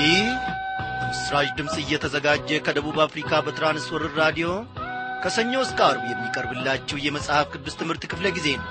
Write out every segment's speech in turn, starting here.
ይህ ምስራች ድምፅ እየተዘጋጀ ከደቡብ አፍሪካ በትራንስወርር ራዲዮ ከሰኞ እስከ አርብ የሚቀርብላችሁ የመጽሐፍ ቅዱስ ትምህርት ክፍለ ጊዜ ነው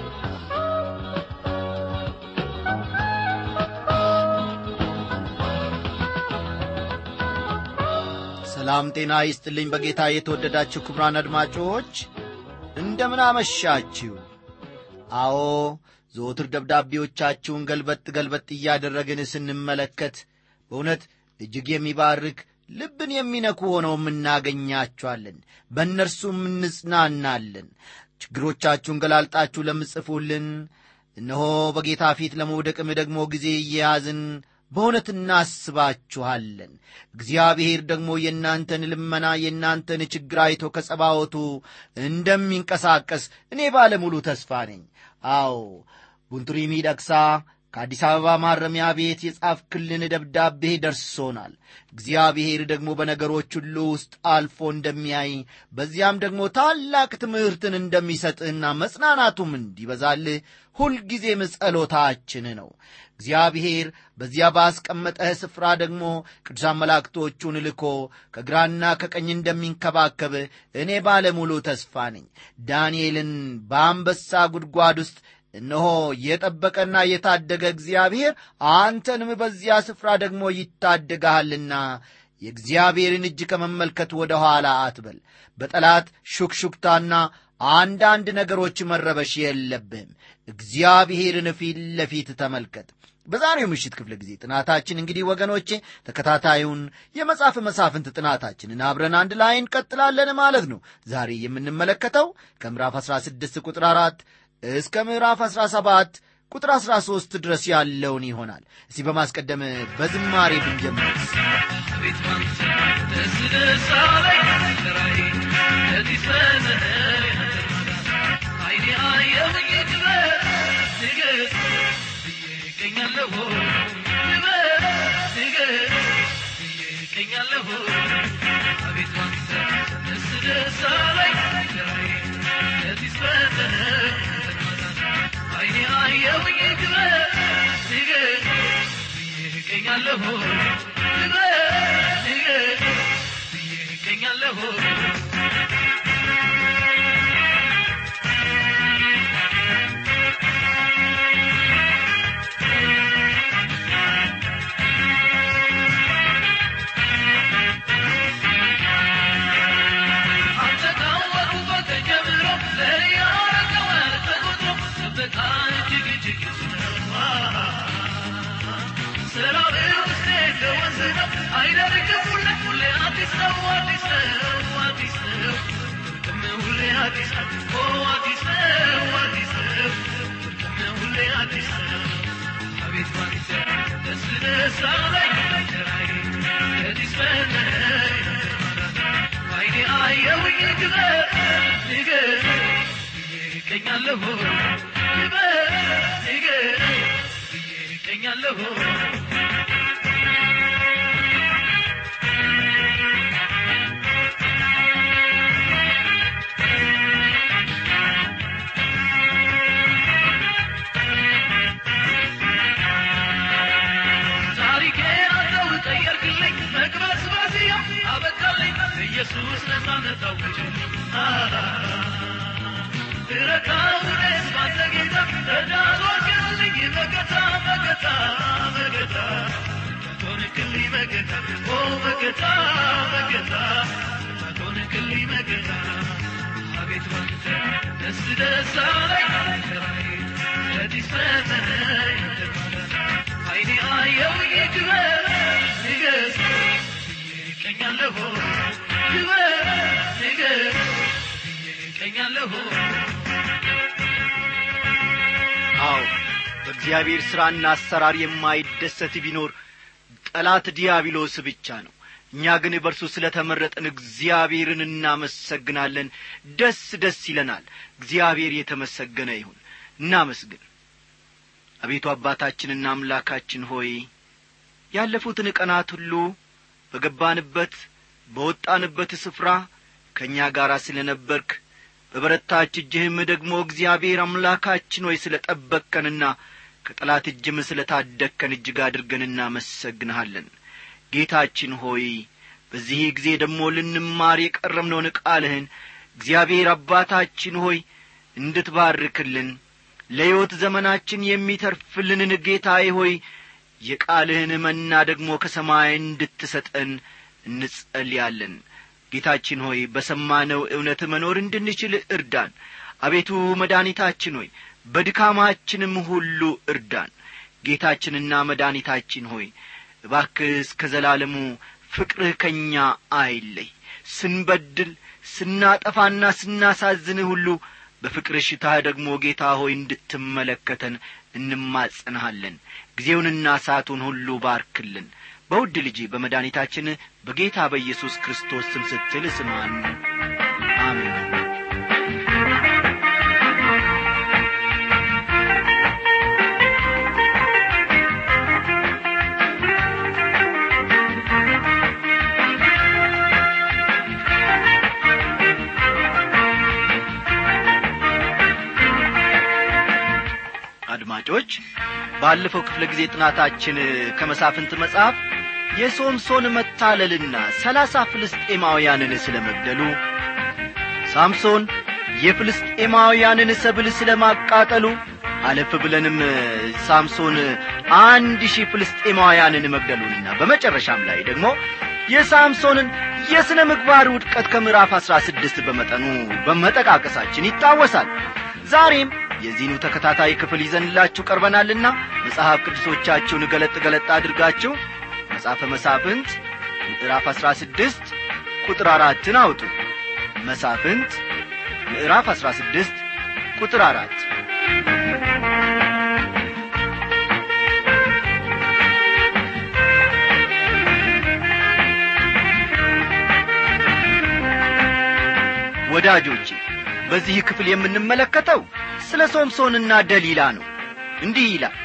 ሰላም ጤና ይስጥልኝ በጌታ የተወደዳችሁ ክቡራን አድማጮች እንደምን አመሻችሁ አዎ ዘወትር ደብዳቤዎቻችሁን ገልበጥ ገልበጥ እያደረግን ስንመለከት በእውነት እጅግ የሚባርክ ልብን የሚነኩ ሆነው እናገኛችኋለን በእነርሱም እንጽናናለን ችግሮቻችሁን ገላልጣችሁ ለምጽፉልን እነሆ በጌታ ፊት ለመውደቅም ደግሞ ጊዜ እየያዝን በእውነት እናስባችኋለን እግዚአብሔር ደግሞ የእናንተን ልመና የእናንተን ችግር አይቶ ከጸባወቱ እንደሚንቀሳቀስ እኔ ባለሙሉ ተስፋ ነኝ አዎ ቡንቱሪ ሚደቅሳ ከአዲስ አበባ ማረሚያ ቤት የጻፍክልን ደብዳቤ ደርሶናል እግዚአብሔር ደግሞ በነገሮች ሁሉ ውስጥ አልፎ እንደሚያይ በዚያም ደግሞ ታላቅ ትምህርትን እንደሚሰጥህና መጽናናቱም እንዲበዛልህ ሁልጊዜም ጸሎታችን ነው እግዚአብሔር በዚያ ባስቀመጠህ ስፍራ ደግሞ ቅዱሳን መላእክቶቹን ልኮ ከግራና ከቀኝ እንደሚንከባከብ እኔ ባለሙሉ ተስፋ ነኝ ዳንኤልን በአንበሳ ጉድጓድ ውስጥ እነሆ የጠበቀና የታደገ እግዚአብሔር አንተንም በዚያ ስፍራ ደግሞ ይታደግሃልና የእግዚአብሔርን እጅ ከመመልከት ወደ ኋላ አትበል በጠላት ሹክሹክታና አንዳንድ ነገሮች መረበሽ የለብህም እግዚአብሔርን ፊት ለፊት ተመልከት በዛሬው ምሽት ክፍለ ጊዜ ጥናታችን እንግዲህ ወገኖቼ ተከታታዩን የመጽሐፍ መሳፍንት ጥናታችንን አብረን አንድ ላይ እንቀጥላለን ማለት ነው ዛሬ የምንመለከተው ከምዕራፍ 16 ቁጥር 4 እስከ ምዕራፍ 17 ቁጥር 13 ድረስ ያለውን ይሆናል እስቲ በማስቀደም በዝማሬ ብንጀምርስ ቤት ማንተ ደስ ደስ አለኝ ስራዬ ለዚህ ዘመን አይኔ አየሁኝ ክበር ንገስ ብዬ እገኛለሁ ክበር ንገስ ብዬ እገኛለሁ አቤት ማንተ ደስ ደስ አለኝ ስራዬ ለዚህ ዘመን አይኔ አየሁኝ ክበር ንገስ ብዬ እገኛለሁ ክበር ንገስ ብዬ እገኛለሁ አንተ ካወሩበት ጀምሮ ለእኔ ያረገዋል ተቆጥሮ ጥበቃ እጅግ እጅግ ስራው ውስጤ እንደ ወንዝ ነው አይደርቅም ሁሌ ሁሌ አዲስ ነው አዲስ ነው አዲስ ነው ጥቅም ሁሌ አዲስ ነው ኦ አዲስ ነው አዲስ ነው ጥቅም ሁሌ አዲስ ነው አቤት ባንተ ደስ ደስ አለኝ ራይ ለዲስ በነይ አይኔ አየሁኝ ክበር ንገር ብዬ እገኛለሁ ክበር ንገር ብዬ እገኛለሁ ታሪኬ አንተው ቀየርክልኝ መቅበስ በዚያ አበቃልኝ ኢየሱስ ነፃነት አውጅ ረካውኔስ ባንተ ጌታ ረዳቶችልኝ መገታ መገታ መገታ ቶንክልኝ መገታ ኦ መገታ መገታ ቶንክልኝ መገታ አቤት ባንተ ደስ ደስ አለኝ ራይ ለዲስ ፈተነኝ አይኔ አየው ይክበር ንገስ ብዬ እቀኛለሁ ክበር ንገስ ብዬ እቀኛለሁ አዎ በእግዚአብሔር ሥራና አሰራር የማይደሰት ቢኖር ጠላት ዲያብሎስ ብቻ ነው እኛ ግን በእርሱ ስለ ተመረጠን እግዚአብሔርን እናመሰግናለን ደስ ደስ ይለናል እግዚአብሔር የተመሰገነ ይሁን እናመስግን አቤቱ አባታችንና አምላካችን ሆይ ያለፉትን ቀናት ሁሉ በገባንበት በወጣንበት ስፍራ ከእኛ ጋር ስለ ነበርክ በበረታች እጅህም ደግሞ እግዚአብሔር አምላካችን ሆይ ስለ ጠበቅከንና ከጠላት እጅም ስለ ታደግከን እጅግ አድርገን እናመሰግንሃለን ጌታችን ሆይ በዚህ ጊዜ ደግሞ ልንማር የቀረምነውን ቃልህን እግዚአብሔር አባታችን ሆይ እንድትባርክልን ለሕይወት ዘመናችን የሚተርፍልንን ጌታዬ ሆይ የቃልህን መና ደግሞ ከሰማይ እንድትሰጠን እንጸልያለን ጌታችን ሆይ በሰማነው እውነት መኖር እንድንችል እርዳን አቤቱ መድኃኒታችን ሆይ በድካማችንም ሁሉ እርዳን ጌታችንና መድኃኒታችን ሆይ እባክህ እስከ ዘላለሙ ፍቅርህ ከእኛ አይለይ ስንበድል ስናጠፋና ስናሳዝንህ ሁሉ በፍቅር ሽታህ ደግሞ ጌታ ሆይ እንድትመለከተን እንማጸንሃለን ጊዜውንና ሰዓቱን ሁሉ ባርክልን በውድ ልጅ በመድኃኒታችን በጌታ በኢየሱስ ክርስቶስ ስም ስትል ስማን አሜን አድማጮች ባለፈው ክፍለ ጊዜ ጥናታችን ከመሳፍንት መጽሐፍ የሶምሶን መታለልና ሰላሳ ፍልስጤማውያንን ስለ መግደሉ ሳምሶን የፍልስጤማውያንን ሰብል ስለ ማቃጠሉ አለፍ ብለንም ሳምሶን አንድ ሺህ ፍልስጤማውያንን መግደሉንና በመጨረሻም ላይ ደግሞ የሳምሶንን የሥነ ምግባር ውድቀት ከምዕራፍ አሥራ ስድስት በመጠኑ በመጠቃቀሳችን ይታወሳል ዛሬም የዚህኑ ተከታታይ ክፍል ይዘንላችሁ ቀርበናልና መጽሐፍ ቅዱሶቻችሁን ገለጥ ገለጥ አድርጋችሁ መጽሐፈ መሳፍንት ምዕራፍ አሥራ ስድስት ቁጥር አራትን አውጡ መሳፍንት ምዕራፍ አሥራ ስድስት ቁጥር አራት ወዳጆቼ በዚህ ክፍል የምንመለከተው ስለ ሶምሶንና ደሊላ ነው እንዲህ ይላል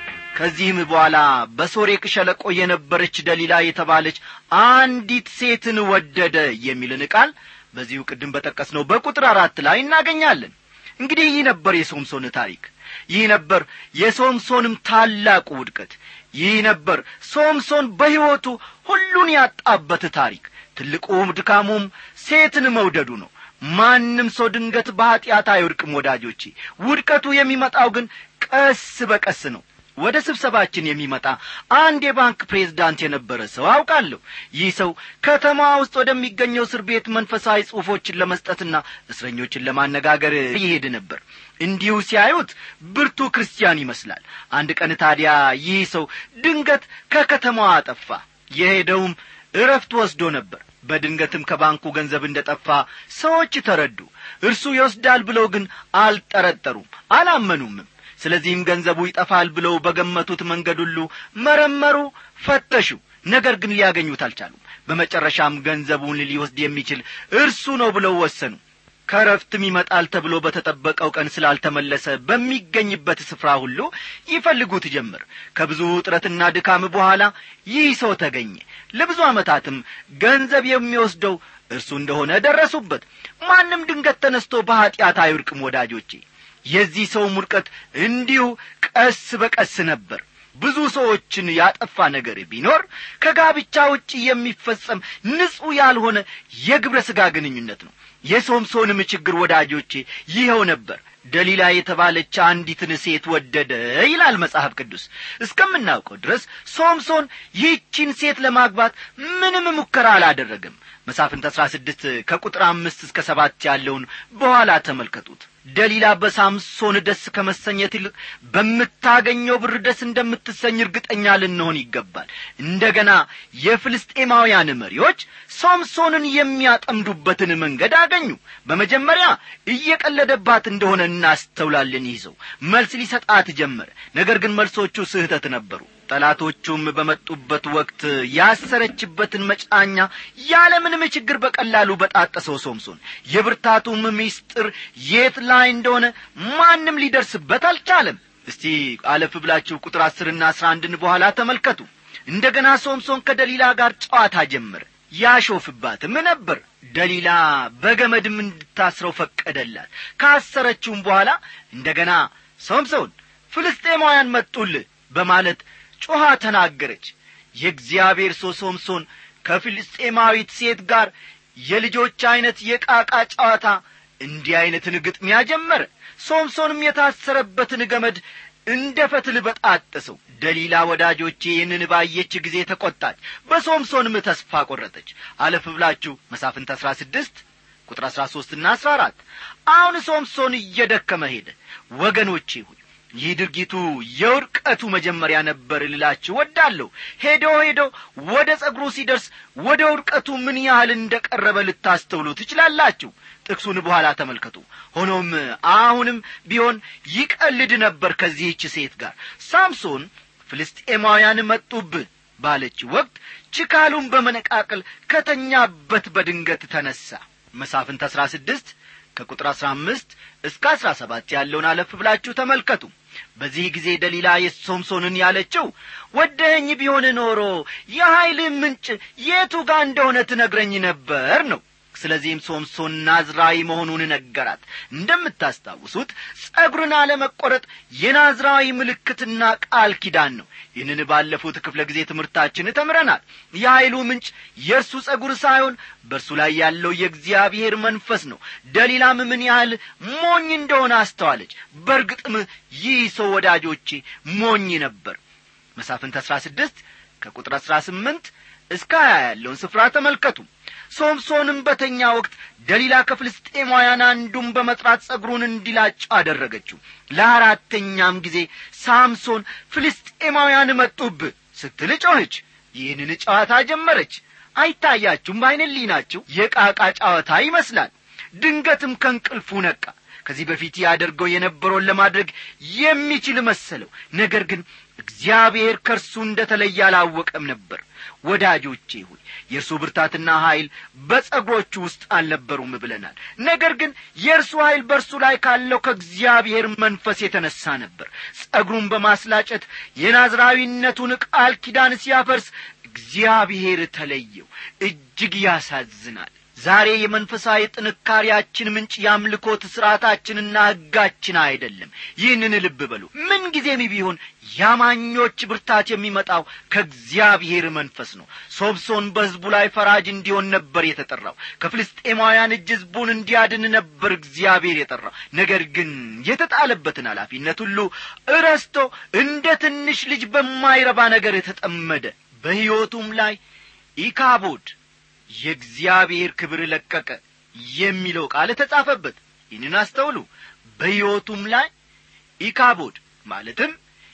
ከዚህም በኋላ በሶሬቅ ሸለቆ የነበረች ደሊላ የተባለች አንዲት ሴትን ወደደ የሚልን ቃል በዚሁ ቅድም በጠቀስነው በቁጥር አራት ላይ እናገኛለን እንግዲህ ይህ ነበር የሶምሶን ታሪክ ይህ ነበር የሶምሶንም ታላቁ ውድቀት ይህ ነበር ሶምሶን በሕይወቱ ሁሉን ያጣበት ታሪክ ትልቁም ድካሙም ሴትን መውደዱ ነው ማንም ሰው ድንገት በኀጢአት አይወድቅም ወዳጆቼ ውድቀቱ የሚመጣው ግን ቀስ በቀስ ነው ወደ ስብሰባችን የሚመጣ አንድ የባንክ ፕሬዝዳንት የነበረ ሰው አውቃለሁ ይህ ሰው ከተማ ውስጥ ወደሚገኘው እስር ቤት መንፈሳዊ ጽሑፎችን ለመስጠትና እስረኞችን ለማነጋገር ይሄድ ነበር እንዲሁ ሲያዩት ብርቱ ክርስቲያን ይመስላል አንድ ቀን ታዲያ ይህ ሰው ድንገት ከከተማዋ አጠፋ የሄደውም እረፍት ወስዶ ነበር በድንገትም ከባንኩ ገንዘብ እንደ ጠፋ ሰዎች ተረዱ እርሱ ይወስዳል ብለው ግን አልጠረጠሩም አላመኑምም ስለዚህም ገንዘቡ ይጠፋል ብለው በገመቱት መንገድ ሁሉ መረመሩ ፈተሹ ነገር ግን ሊያገኙት አልቻሉም በመጨረሻም ገንዘቡን ሊወስድ የሚችል እርሱ ነው ብለው ወሰኑ ከረፍትም ይመጣል ተብሎ በተጠበቀው ቀን ስላልተመለሰ በሚገኝበት ስፍራ ሁሉ ይፈልጉት ጀምር ከብዙ ጥረትና ድካም በኋላ ይህ ሰው ተገኘ ለብዙ ዓመታትም ገንዘብ የሚወስደው እርሱ እንደሆነ ደረሱበት ማንም ድንገት ተነስቶ በኀጢአት አይውድቅም ወዳጆቼ የዚህ ሰው ውድቀት እንዲሁ ቀስ በቀስ ነበር ብዙ ሰዎችን ያጠፋ ነገር ቢኖር ከጋብቻ ውጭ የሚፈጸም ንጹሕ ያልሆነ የግብረ ሥጋ ግንኙነት ነው የሶምሶንም ችግር ወዳጆቼ ይኸው ነበር ደሊላ የተባለች አንዲትን ሴት ወደደ ይላል መጽሐፍ ቅዱስ እስከምናውቀው ድረስ ሶምሶን ይህቺን ሴት ለማግባት ምንም ሙከራ አላደረገም መሳፍንት አሥራ ስድስት ከቁጥር አምስት እስከ ሰባት ያለውን በኋላ ተመልከቱት ደሊላ በሳምሶን ደስ ከመሰኘት ይልቅ በምታገኘው ብር ደስ እንደምትሰኝ እርግጠኛ ልንሆን ይገባል እንደገና የፍልስጤማውያን መሪዎች ሶምሶንን የሚያጠምዱበትን መንገድ አገኙ በመጀመሪያ እየቀለደባት እንደሆነ እናስተውላለን ይህ ሰው መልስ ሊሰጣት ጀመረ ነገር ግን መልሶቹ ስህተት ነበሩ ጠላቶቹም በመጡበት ወቅት ያሰረችበትን መጫኛ ያለምንም ችግር በቀላሉ በጣጠሰው ሶምሶን የብርታቱም ምስጢር የት ላይ እንደሆነ ማንም ሊደርስበት አልቻለም እስቲ አለፍ ብላችሁ ቁጥር አስርና አስራ አንድን በኋላ ተመልከቱ እንደገና ሶምሶን ከደሊላ ጋር ጨዋታ ጀመረ ያሾፍባትም ነበር ደሊላ በገመድም እንድታስረው ፈቀደላት ካሰረችውም በኋላ እንደገና ሶምሶን ፍልስጤማውያን መጡልህ በማለት ጮኻ ተናገረች የእግዚአብሔር ሰው ሶምሶን ከፍልስጤማዊት ሴት ጋር የልጆች ዐይነት የቃቃ ጨዋታ እንዲህ ዐይነትን ግጥሚያ ጀመረ ሶምሶንም የታሰረበትን ገመድ እንደ ፈትል በጣጠሰው ደሊላ ወዳጆቼ ይህንን ባየች ጊዜ ተቈጣች በሶምሶንም ተስፋ ቈረጠች አለፍ ብላችሁ መሳፍንት አሥራ ስድስት ቁጥር አሥራ ሦስትና አሥራ አራት አሁን ሶምሶን እየደከመ ሄደ ወገኖቼ ሆይ ይህ ድርጊቱ የውድቀቱ መጀመሪያ ነበር ልላችሁ ወዳለሁ ሄዶ ሄዶ ወደ ጸጉሩ ሲደርስ ወደ ውድቀቱ ምን ያህል እንደ ቀረበ ልታስተውሉ ትችላላችሁ ጥቅሱን በኋላ ተመልከቱ ሆኖም አሁንም ቢሆን ይቀልድ ነበር ከዚህች ሴት ጋር ሳምሶን ፍልስጤማውያን መጡብህ ባለች ወቅት ችካሉን በመነቃቀል ከተኛበት በድንገት ተነሣ መሳፍንት አሥራ ስድስት ከቁጥር አሥራ አምስት እስከ አሥራ ሰባት ያለውን አለፍ ብላችሁ ተመልከቱ በዚህ ጊዜ ደሊላ የሶምሶንን ያለችው ወደኸኝ ቢሆን ኖሮ የኀይልህ ምንጭ የቱ ጋር እንደሆነ ትነግረኝ ነበር ነው ስለዚህም ሶምሶን ናዝራዊ መሆኑን ነገራት እንደምታስታውሱት ጸጉርን አለመቈረጥ የናዝራዊ ምልክትና ቃል ኪዳን ነው ይህንን ባለፉት ክፍለ ጊዜ ትምህርታችን ተምረናል የኀይሉ ምንጭ የእርሱ ጸጉር ሳይሆን በእርሱ ላይ ያለው የእግዚአብሔር መንፈስ ነው ደሊላም ምን ያህል ሞኝ እንደሆነ አስተዋለች በርግጥም ይህ ሰው ወዳጆቼ ሞኝ ነበር መሳፍንት አሥራ ስድስት ከቁጥር አሥራ ስምንት እስከ ሀያ ያለውን ስፍራ ተመልከቱ ሶምሶንም በተኛ ወቅት ደሊላ ከፍልስጤማውያን አንዱን በመጥራት ጸጉሩን እንዲላጭ አደረገችው ለአራተኛም ጊዜ ሳምሶን ፍልስጤማውያን መጡብህ ስትል ጮኸች ይህንን ጨዋታ ጀመረች አይታያችሁም በዐይነ ናችሁ የቃቃ ጨዋታ ይመስላል ድንገትም ከእንቅልፉ ነቃ ከዚህ በፊት ያደርገው የነበረውን ለማድረግ የሚችል መሰለው ነገር ግን እግዚአብሔር ከእርሱ እንደ ተለየ አላወቀም ነበር ወዳጆቼ ሆይ የእርሱ ብርታትና ኀይል በጸጉሮቹ ውስጥ አልነበሩም ብለናል ነገር ግን የእርሱ ኀይል በእርሱ ላይ ካለው ከእግዚአብሔር መንፈስ የተነሣ ነበር ጸጉሩን በማስላጨት የናዝራዊነቱን ቃል ኪዳን ሲያፈርስ እግዚአብሔር ተለየው እጅግ ያሳዝናል ዛሬ የመንፈሳዊ ጥንካሬያችን ምንጭ የአምልኮት ሥርዓታችንና ሕጋችን አይደለም ይህንን ልብ በሉ ምንጊዜም ቢሆን ያማኞች ብርታት የሚመጣው ከእግዚአብሔር መንፈስ ነው ሶብሶን በሕዝቡ ላይ ፈራጅ እንዲሆን ነበር የተጠራው ከፍልስጤማውያን እጅ ሕዝቡን እንዲያድን ነበር እግዚአብሔር የጠራው ነገር ግን የተጣለበትን ኃላፊነት ሁሉ እረስቶ እንደ ትንሽ ልጅ በማይረባ ነገር የተጠመደ በሕይወቱም ላይ ኢካቦድ የእግዚአብሔር ክብር ለቀቀ የሚለው ቃል ተጻፈበት ይህንን አስተውሉ በሕይወቱም ላይ ኢካቦድ ማለትም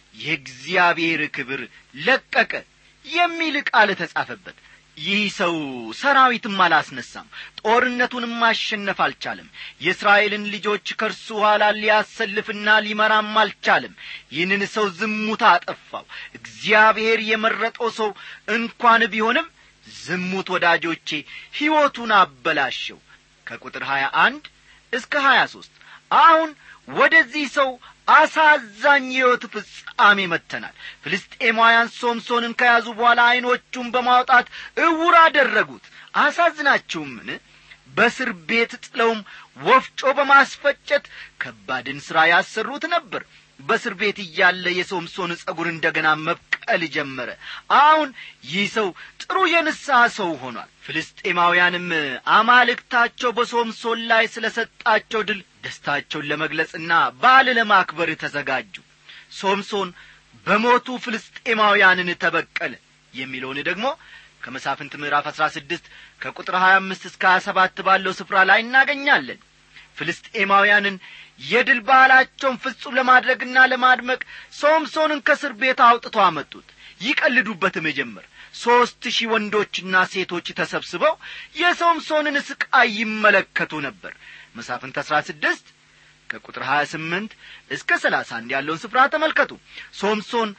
የእግዚአብሔር ክብር ለቀቀ የሚል ቃል ተጻፈበት ይህ ሰው ሰራዊትም አላስነሳም ጦርነቱንም ማሸነፍ አልቻለም የእስራኤልን ልጆች ከእርሱ ኋላ ሊያሰልፍና ሊመራም አልቻለም ይህንን ሰው ዝሙታ አጠፋው እግዚአብሔር የመረጠው ሰው እንኳን ቢሆንም ዝሙት ወዳጆቼ ሕይወቱን አበላሸው ከቁጥር ሀያ አንድ እስከ ሀያ ሦስት አሁን ወደዚህ ሰው አሳዛኝ የሕይወት ፍጻሜ መጥተናል ፍልስጤማውያን ሶምሶንን ከያዙ በኋላ ዐይኖቹን በማውጣት እውር አደረጉት አሳዝናችሁምን በስር ቤት ጥለውም ወፍጮ በማስፈጨት ከባድን ሥራ ያሰሩት ነበር በእስር ቤት እያለ የሶምሶን ጸጉር እንደገና መብቀል ጀመረ አሁን ይህ ሰው ጥሩ የንስሐ ሰው ሆኗል ፍልስጤማውያንም አማልክታቸው በሶምሶን ላይ ስለ ሰጣቸው ድል ደስታቸውን ለመግለጽና በዓል ለማክበር ተዘጋጁ ሶምሶን በሞቱ ፍልስጤማውያንን ተበቀለ የሚለውን ደግሞ ከመሳፍንት ምዕራፍ አሥራ ስድስት ከቁጥር ሀያ አምስት እስከ ሀያ ሰባት ባለው ስፍራ ላይ እናገኛለን ፍልስጤማውያንን የድል ባህላቸውን ፍጹም ለማድረግና ለማድመቅ ሶምሶንን ከእስር ቤት አውጥቶ አመጡት ይቀልዱበትም ጀመር ሦስት ሺህ ወንዶችና ሴቶች ተሰብስበው የሶምሶንን ስቃይ ይመለከቱ ነበር መሳፍንት አሥራ ስድስት ከቁጥር ሀያ ስምንት እስከ ሰላሳ አንድ ያለውን ስፍራ ተመልከቱ ሶምሶን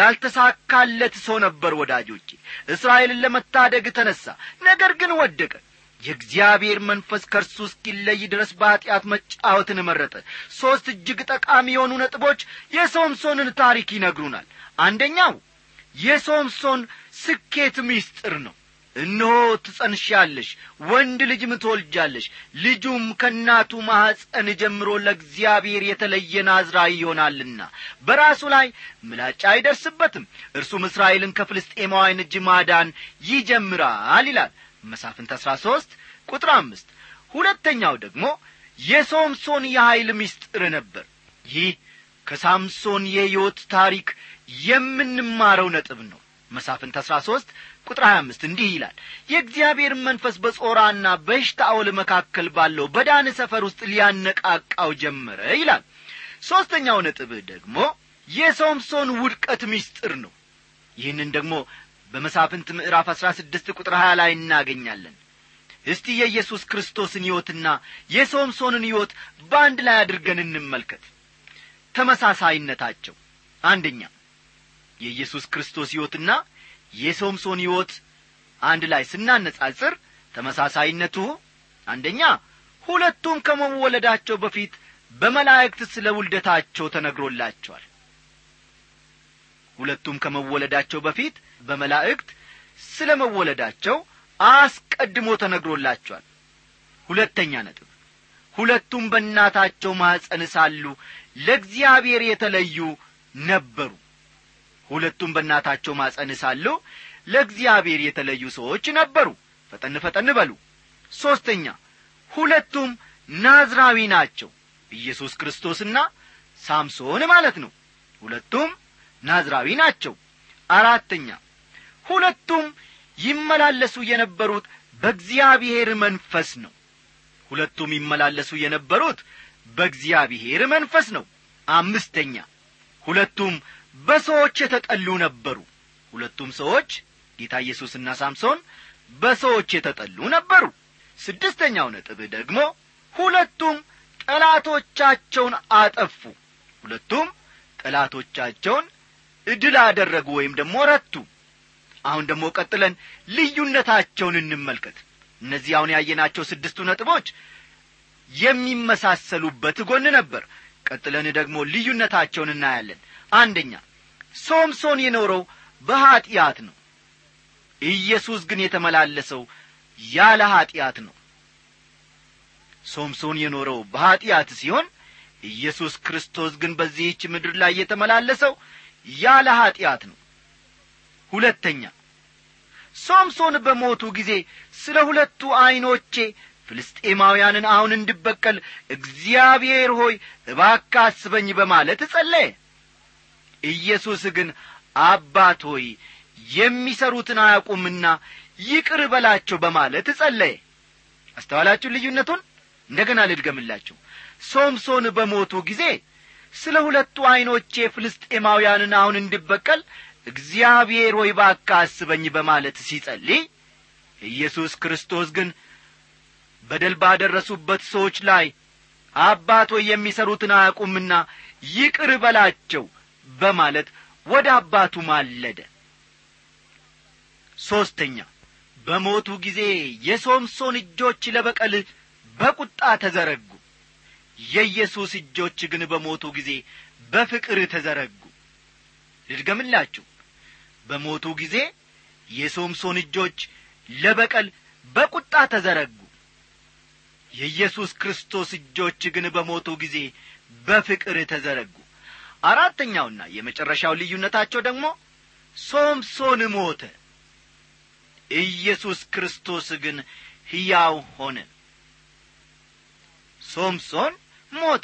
ያልተሳካለት ሰው ነበር ወዳጆቼ እስራኤልን ለመታደግ ተነሣ ነገር ግን ወደቀ የእግዚአብሔር መንፈስ ከእርሱ እስኪለይ ድረስ በኀጢአት መጫወትን መረጠ ሦስት እጅግ ጠቃሚ የሆኑ ነጥቦች የሶምሶንን ታሪክ ይነግሩናል አንደኛው የሶምሶን ስኬት ምስጢር ነው እነሆ ትጸንሻለሽ ወንድ ልጅም ትወልጃለሽ ልጁም ከእናቱ ማኅፀን ጀምሮ ለእግዚአብሔር የተለየ ናዝራዊ ይሆናልና በራሱ ላይ ምላጭ አይደርስበትም እርሱም እስራኤልን ከፍልስጤማውያን እጅ ማዳን ይጀምራል ይላል መሳፍንት አሥራ ሦስት ቁጥር አምስት ሁለተኛው ደግሞ የሶምሶን የኀይል ምስጢር ነበር ይህ ከሳምሶን የሕይወት ታሪክ የምንማረው ነጥብ ነው መሳፍንት አሥራ ሦስት ቁጥር ሀያ አምስት እንዲህ ይላል የእግዚአብሔር መንፈስ በጾራና በሽታኦል መካከል ባለው በዳን ሰፈር ውስጥ ሊያነቃቃው ጀመረ ይላል ሦስተኛው ነጥብ ደግሞ የሶምሶን ውድቀት ምስጢር ነው ይህንን ደግሞ በመሳፍንት ምዕራፍ አሥራ ስድስት ቁጥር ሀያ ላይ እናገኛለን እስቲ የኢየሱስ ክርስቶስን ሕይወትና የሶምሶንን ሕይወት በአንድ ላይ አድርገን እንመልከት ተመሳሳይነታቸው አንደኛ የኢየሱስ ክርስቶስ ሕይወትና የሶምሶን ሕይወት አንድ ላይ ስናነጻጽር ተመሳሳይነቱ አንደኛ ሁለቱም ከመወለዳቸው በፊት በመላእክት ስለ ውልደታቸው ተነግሮላቸዋል ሁለቱም ከመወለዳቸው በፊት በመላእክት ስለ መወለዳቸው አስቀድሞ ተነግሮላቸዋል ሁለተኛ ነጥብ ሁለቱም በእናታቸው ማኅፀን ሳሉ ለእግዚአብሔር የተለዩ ነበሩ ሁለቱም በእናታቸው ማጸን ሳሉ ለእግዚአብሔር የተለዩ ሰዎች ነበሩ ፈጠን ፈጠን በሉ ሦስተኛ ሁለቱም ናዝራዊ ናቸው ኢየሱስ ክርስቶስና ሳምሶን ማለት ነው ሁለቱም ናዝራዊ ናቸው አራተኛ ሁለቱም ይመላለሱ የነበሩት በእግዚአብሔር መንፈስ ነው ሁለቱም ይመላለሱ የነበሩት በእግዚአብሔር መንፈስ ነው አምስተኛ ሁለቱም በሰዎች የተጠሉ ነበሩ ሁለቱም ሰዎች ጌታ ኢየሱስና ሳምሶን በሰዎች የተጠሉ ነበሩ ስድስተኛው ነጥብ ደግሞ ሁለቱም ጠላቶቻቸውን አጠፉ ሁለቱም ጠላቶቻቸውን እድል አደረጉ ወይም ደግሞ ረቱ አሁን ደግሞ ቀጥለን ልዩነታቸውን እንመልከት እነዚህ አሁን ያየናቸው ስድስቱ ነጥቦች የሚመሳሰሉበት ጎን ነበር ቀጥለን ደግሞ ልዩነታቸውን እናያለን አንደኛ ሶምሶን የኖረው በኀጢአት ነው ኢየሱስ ግን የተመላለሰው ያለ ኀጢአት ነው ሶምሶን የኖረው በኀጢአት ሲሆን ኢየሱስ ክርስቶስ ግን በዚህች ምድር ላይ የተመላለሰው ያለ ኀጢአት ነው ሁለተኛ ሶምሶን በሞቱ ጊዜ ስለ ሁለቱ ዐይኖቼ ፍልስጤማውያንን አሁን እንድበቀል እግዚአብሔር ሆይ እባካ አስበኝ በማለት ጸለየ ኢየሱስ ግን አባት ሆይ የሚሰሩትን አያውቁምና ይቅር በላቸው በማለት ጸለየ አስተዋላችሁ ልዩነቱን እንደገና ልድገምላችሁ ሶምሶን በሞቱ ጊዜ ስለ ሁለቱ ዐይኖቼ ፍልስጤማውያንን አሁን እንድበቀል እግዚአብሔር ሆይ ባካ አስበኝ በማለት ሲጸልይ ኢየሱስ ክርስቶስ ግን በደል ባደረሱበት ሰዎች ላይ አባት ሆይ የሚሠሩትን አያውቁምና ይቅር በላቸው በማለት ወደ አባቱ ማለደ ሦስተኛ በሞቱ ጊዜ የሶምሶን እጆች ለበቀል በቁጣ ተዘረጉ የኢየሱስ እጆች ግን በሞቱ ጊዜ በፍቅር ተዘረጉ ልድገምላችሁ በሞቱ ጊዜ የሶምሶን እጆች ለበቀል በቁጣ ተዘረጉ የኢየሱስ ክርስቶስ እጆች ግን በሞቱ ጊዜ በፍቅር ተዘረጉ አራተኛውና የመጨረሻው ልዩነታቸው ደግሞ ሶምሶን ሞተ ኢየሱስ ክርስቶስ ግን ሕያው ሆነ ሶምሶን ሞተ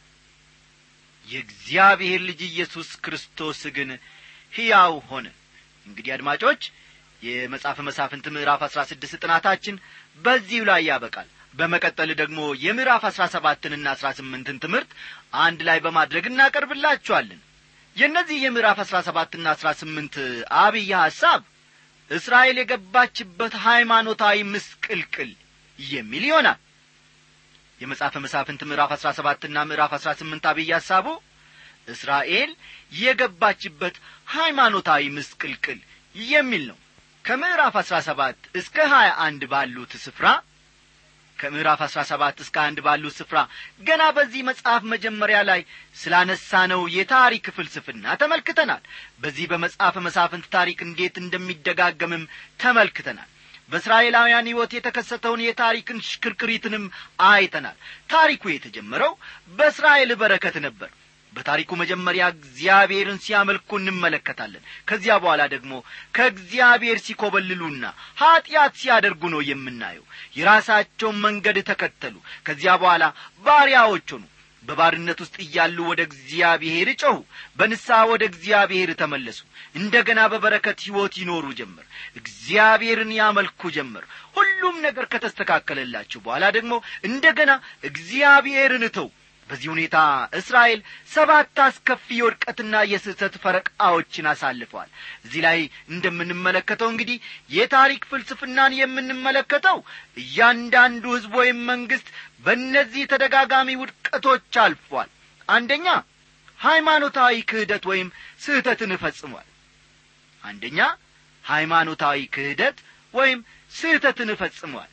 የእግዚአብሔር ልጅ ኢየሱስ ክርስቶስ ግን ሕያው ሆነ እንግዲህ አድማጮች የመጽሐፈ መሳፍንት ምዕራፍ አሥራ ስድስት ጥናታችን በዚሁ ላይ ያበቃል በመቀጠል ደግሞ የምዕራፍ አሥራ ሰባትንና አሥራ ስምንትን ትምህርት አንድ ላይ በማድረግ እናቀርብላችኋለን የእነዚህ የምዕራፍ አሥራ ሰባትና አሥራ ስምንት አብይ ሐሳብ እስራኤል የገባችበት ሃይማኖታዊ ምስቅልቅል የሚል ይሆናል የመጽሐፈ መሳፍንት ምዕራፍ አሥራ ሰባትና ምዕራፍ አሥራ ስምንት አብይ ሐሳቡ እስራኤል የገባችበት ሃይማኖታዊ ምስቅልቅል የሚል ነው ከምዕራፍ አሥራ ሰባት እስከ ሀያ አንድ ባሉት ስፍራ ከምዕራፍ አሥራ ሰባት እስከ አንድ ባሉት ስፍራ ገና በዚህ መጽሐፍ መጀመሪያ ላይ ስላነሳነው የታሪክ ፍልስፍና ተመልክተናል በዚህ በመጽሐፈ መሳፍንት ታሪክ እንዴት እንደሚደጋገምም ተመልክተናል በእስራኤላውያን ሕይወት የተከሰተውን የታሪክን ሽክርክሪትንም አይተናል ታሪኩ የተጀመረው በእስራኤል በረከት ነበር በታሪኩ መጀመሪያ እግዚአብሔርን ሲያመልኩ እንመለከታለን ከዚያ በኋላ ደግሞ ከእግዚአብሔር ሲኮበልሉና ኀጢአት ሲያደርጉ ነው የምናየው የራሳቸውን መንገድ ተከተሉ ከዚያ በኋላ ባሪያዎች ሆኑ በባርነት ውስጥ እያሉ ወደ እግዚአብሔር ጮኹ በንስሐ ወደ እግዚአብሔር ተመለሱ እንደ ገና በበረከት ሕይወት ይኖሩ ጀመር እግዚአብሔርን ያመልኩ ጀመር ሁሉም ነገር ከተስተካከለላቸው በኋላ ደግሞ እንደ ገና እግዚአብሔርን ተው በዚህ ሁኔታ እስራኤል ሰባት አስከፊ የውድቀትና የስህተት ፈረቃዎችን አሳልፈዋል እዚህ ላይ እንደምንመለከተው እንግዲህ የታሪክ ፍልስፍናን የምንመለከተው እያንዳንዱ ሕዝብ ወይም መንግሥት በእነዚህ ተደጋጋሚ ውድቀቶች አልፏል አንደኛ ሃይማኖታዊ ክህደት ወይም ስህተትን እፈጽሟል አንደኛ ሃይማኖታዊ ክህደት ወይም ስህተትን እፈጽሟል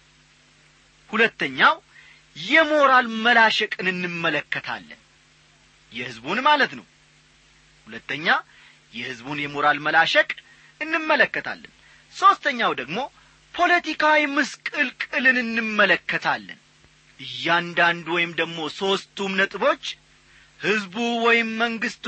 ሁለተኛው የሞራል መላሸቅን እንመለከታለን የሕዝቡን ማለት ነው ሁለተኛ የሕዝቡን የሞራል መላሸቅ እንመለከታለን ሦስተኛው ደግሞ ፖለቲካዊ ምስቅልቅልን እንመለከታለን እያንዳንዱ ወይም ደግሞ ሦስቱም ነጥቦች ሕዝቡ ወይም መንግሥቱ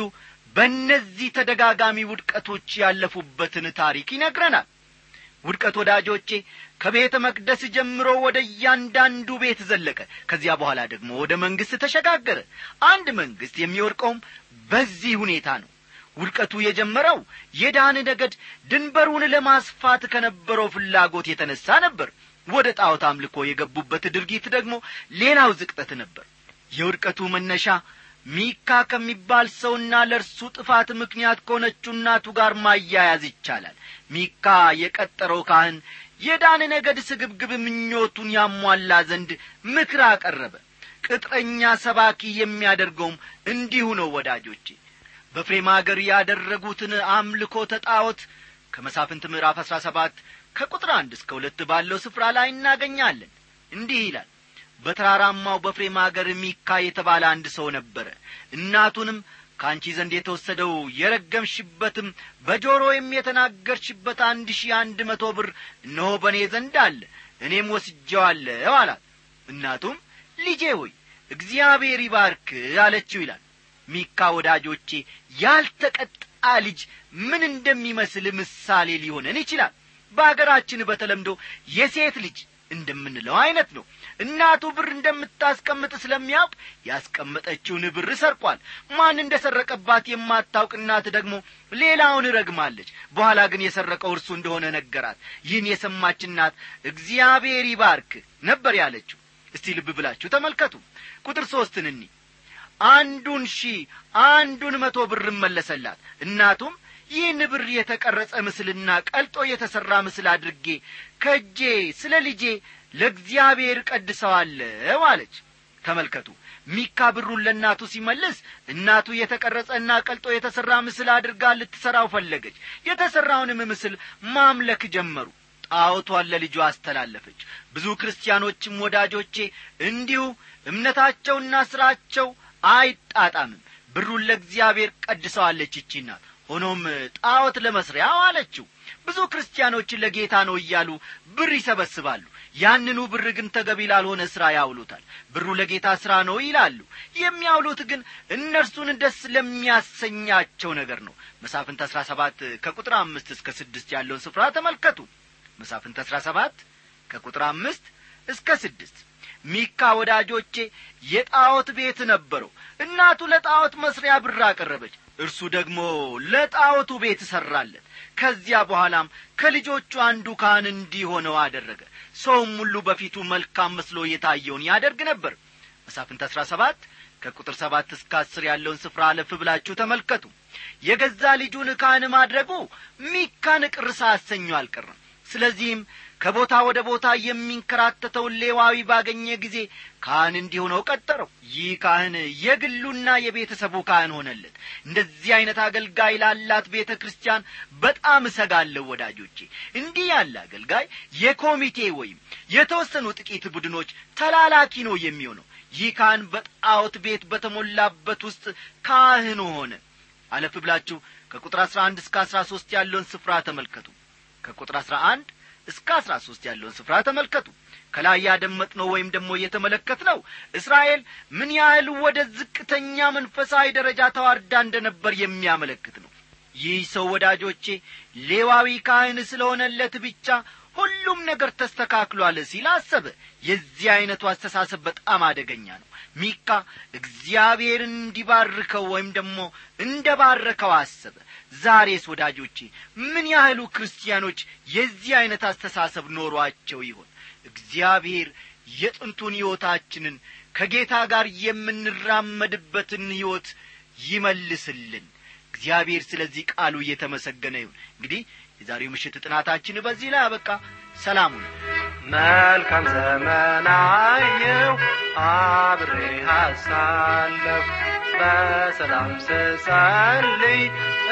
በእነዚህ ተደጋጋሚ ውድቀቶች ያለፉበትን ታሪክ ይነግረናል ውድቀት ወዳጆቼ ከቤተ መቅደስ ጀምሮ ወደ እያንዳንዱ ቤት ዘለቀ ከዚያ በኋላ ደግሞ ወደ መንግሥት ተሸጋገረ አንድ መንግሥት የሚወድቀውም በዚህ ሁኔታ ነው ውድቀቱ የጀመረው የዳን ነገድ ድንበሩን ለማስፋት ከነበረው ፍላጎት የተነሣ ነበር ወደ ጣዖት አምልኮ የገቡበት ድርጊት ደግሞ ሌላው ዝቅጠት ነበር የውድቀቱ መነሻ ሚካ ከሚባል ሰውና ለእርሱ ጥፋት ምክንያት ከሆነችው እናቱ ጋር ማያያዝ ይቻላል ሚካ የቀጠረው ካህን የዳን ነገድ ስግብግብ ምኞቱን ያሟላ ዘንድ ምክር አቀረበ ቅጥረኛ ሰባኪ የሚያደርገውም እንዲሁ ነው ወዳጆቼ በፍሬም አገር ያደረጉትን አምልኮ ተጣዖት ከመሳፍንት ምዕራፍ አሥራ ሰባት ከቁጥር አንድ እስከ ሁለት ባለው ስፍራ ላይ እናገኛለን እንዲህ ይላል በተራራማው በፍሬም አገር ሚካ የተባለ አንድ ሰው ነበረ እናቱንም ከአንቺ ዘንድ የተወሰደው የረገምሽበትም በጆሮዬም የተናገርሽበት አንድ ሺህ አንድ መቶ ብር እነሆ በእኔ ዘንድ አለ እኔም ወስጀዋለሁ አላት እናቱም ልጄ ሆይ እግዚአብሔር ይባርክ አለችው ይላል ሚካ ወዳጆቼ ያልተቀጣ ልጅ ምን እንደሚመስል ምሳሌ ሊሆነን ይችላል በአገራችን በተለምዶ የሴት ልጅ እንደምንለው አይነት ነው እናቱ ብር እንደምታስቀምጥ ስለሚያውቅ ያስቀመጠችውን ብር ሰርቋል ማን እንደ ሰረቀባት የማታውቅ እናት ደግሞ ሌላውን ረግማለች በኋላ ግን የሰረቀው እርሱ እንደሆነ ነገራት ይህን የሰማች እናት እግዚአብሔር ይባርክ ነበር ያለችው እስቲ ልብ ብላችሁ ተመልከቱ ቁጥር ሦስትን እኒ አንዱን ሺህ አንዱን መቶ ብር መለሰላት እናቱም ይህን ብር የተቀረጸ ምስልና ቀልጦ የተሠራ ምስል አድርጌ ከእጄ ስለ ልጄ ለእግዚአብሔር ቀድሰዋለሁ አለች ተመልከቱ ሚካ ብሩን ለእናቱ ሲመልስ እናቱ የተቀረጸና ቀልጦ የተሠራ ምስል አድርጋ ልትሠራው ፈለገች የተሠራውንም ምስል ማምለክ ጀመሩ ጣዖቷን ለልጇ አስተላለፈች ብዙ ክርስቲያኖችም ወዳጆቼ እንዲሁ እምነታቸውና ሥራቸው አይጣጣምም ብሩን ለእግዚአብሔር ቀድሰዋለች ይቺ ናት ሆኖም ጣዖት ለመስሪያ አለችው ብዙ ክርስቲያኖች ለጌታ ነው እያሉ ብር ይሰበስባሉ ያንኑ ብር ግን ተገቢ ላልሆነ ሥራ ያውሉታል ብሩ ለጌታ ሥራ ነው ይላሉ የሚያውሉት ግን እነርሱን ደስ ለሚያሰኛቸው ነገር ነው መሳፍንት አሥራ ሰባት ከቁጥር አምስት እስከ ስድስት ያለውን ስፍራ ተመልከቱ መሳፍንት አሥራ ሰባት ከቁጥር አምስት እስከ ስድስት ሚካ ወዳጆቼ የጣዖት ቤት ነበረው እናቱ ለጣዖት መስሪያ ብር አቀረበች እርሱ ደግሞ ለጣዖቱ ቤት ሠራለት ከዚያ በኋላም ከልጆቹ አንዱ ካህን እንዲሆነው አደረገ ሰውም ሁሉ በፊቱ መልካም መስሎ የታየውን ያደርግ ነበር መሳፍንት አሥራ ሰባት ከቁጥር ሰባት እስከ አስር ያለውን ስፍራ አለፍ ብላችሁ ተመልከቱ የገዛ ልጁን ካህን ማድረጉ ሚካን ቅር ሳያሰኙ አልቀርም ስለዚህም ከቦታ ወደ ቦታ የሚንከራተተውን ሌዋዊ ባገኘ ጊዜ ካህን እንዲሆነው ቀጠረው ይህ ካህን የግሉና የቤተሰቡ ካህን ሆነለት እንደዚህ ዐይነት አገልጋይ ላላት ቤተ ክርስቲያን በጣም እሰጋለሁ ወዳጆቼ እንዲህ ያለ አገልጋይ የኮሚቴ ወይም የተወሰኑ ጥቂት ቡድኖች ተላላኪ ነው የሚሆነው ይህ ካህን በጣዖት ቤት በተሞላበት ውስጥ ካህን ሆነ አለፍ ብላችሁ ከቁጥር አሥራ አንድ እስከ አሥራ ሦስት ያለውን ስፍራ ተመልከቱ ከቁጥር አሥራ አንድ እስከ አሥራ ሦስት ያለውን ስፍራ ተመልከቱ ከላይ ያደመጥነው ወይም ደግሞ እየተመለከትነው እስራኤል ምን ያህል ወደ ዝቅተኛ መንፈሳዊ ደረጃ ተዋርዳ እንደነበር የሚያመለክት ነው ይህ ሰው ወዳጆቼ ሌዋዊ ካህን ስለሆነለት ብቻ ሁሉም ነገር ተስተካክሏል ሲል አሰበ የዚህ ዐይነቱ አስተሳሰብ በጣም አደገኛ ነው ሚካ እግዚአብሔርን እንዲባርከው ወይም ደግሞ እንደ ባረከው አሰበ ዛሬስ ወዳጆቼ ምን ያህሉ ክርስቲያኖች የዚህ ዐይነት አስተሳሰብ ኖሯቸው ይሆን እግዚአብሔር የጥንቱን ሕይወታችንን ከጌታ ጋር የምንራመድበትን ሕይወት ይመልስልን እግዚአብሔር ስለዚህ ቃሉ እየተመሰገነ ይሁን እንግዲህ የዛሬው ምሽት ጥናታችን በዚህ ላይ አበቃ ሰላሙን መልካም ዘመን አየው አብሬ አሳለፍ በሰላም ስጸልይ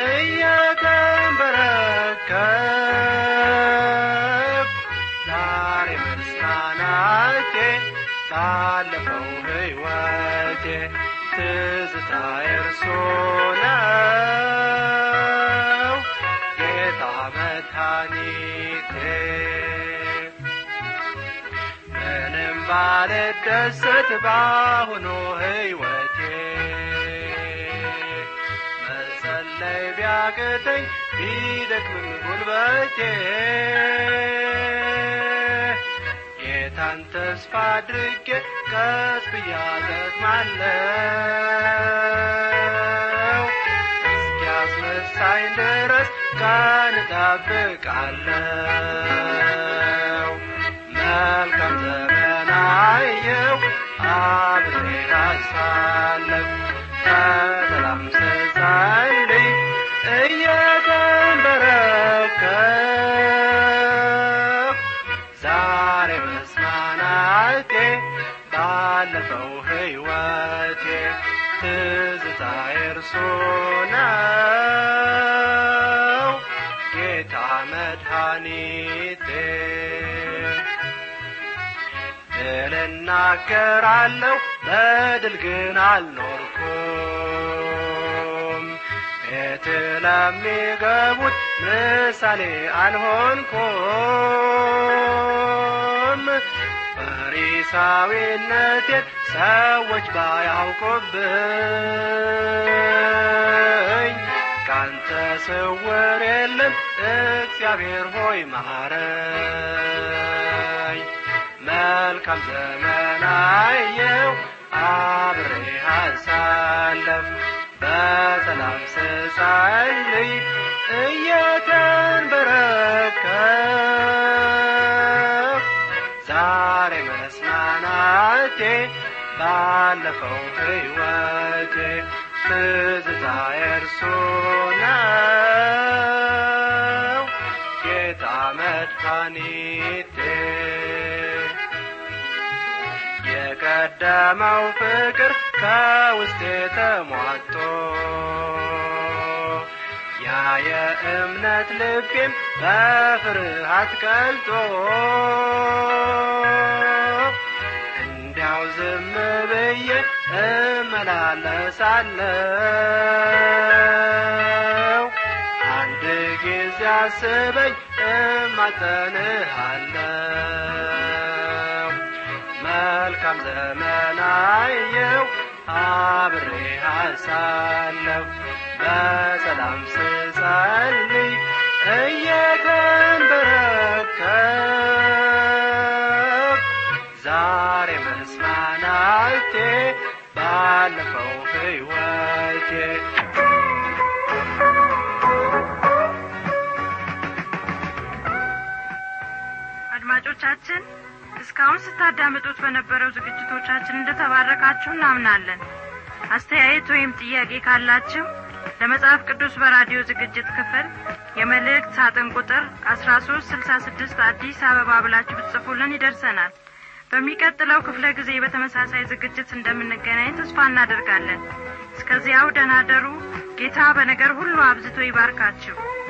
እየተንበረከብ ዛሬ መጽናናቴ ባለፈው ሕይወቴ ትዝታ እርሱ ነው ጌታ መድኃኒቴ ምንም ባልደሰት ባሁኑ ሕይወቴ መጸለይ ቢያቅተኝ ቢደክምም ጉልበቴ ጌታን ተስፋ አድርጌ ቀስ ብያ ዘግማለው እስኪያስነሳኝ ድረስ ቀን እጠብቃለው መልካም ዘመን አየው አብሬ አሳለፍ በሰላም ስጸልይ እየተንበረከብ ዛሬ መስማናቴ ባለፈው ሕይወቴ ትዝታ እርሱ ነው ጌታ መድኃኒቴ ድል እናገራለሁ በድል ግን አልኖርኩም ቤት ለሚገቡት ምሳሌ አልሆንኩም ፈሪሳዊነቴን ሰዎች ባያውቁብኝ ካንተ ስውር የለም እግዚአብሔር ሆይ ማረኝ መልካም ዘመን አየው አብሬ አሳለፍ በሰላም ስጸልይ እየተንበረከብ ዛሬ መስማናቴ ባለፈው ሕይወቴ ትዝታ እርሱ ነው ጌታ መድኃኒቴ የቀደመው ፍቅር ከውስጤ ተሟጦ ያ የእምነት ልቤም በፍርሃት ቀልጦ እንዲያው ዝም ብዬ እመላለሳለሁ አንድ ጊዜ አስበኝ እማጸንሃለሁ መልካም ዘመን አየው አብሬ አሳለፍ በሰላም ስጸልይ እየተንበረከብ ዛሬ መስማናቴ ባለፈው ሕይወቴ አድማጮቻችን እስካሁን ስታዳምጡት በነበረው ዝግጅቶቻችን እንደተባረካችሁ እናምናለን አስተያየት ወይም ጥያቄ ካላችሁ ለመጽሐፍ ቅዱስ በራዲዮ ዝግጅት ክፍል የመልእክት ሳጥን ቁጥር አስራ ሶስት ስልሳ ስድስት አዲስ አበባ ብላችሁ ብትጽፉልን ይደርሰናል በሚቀጥለው ክፍለ ጊዜ በተመሳሳይ ዝግጅት እንደምንገናኝ ተስፋ እናደርጋለን እስከዚያው ደናደሩ ጌታ በነገር ሁሉ አብዝቶ ይባርካችሁ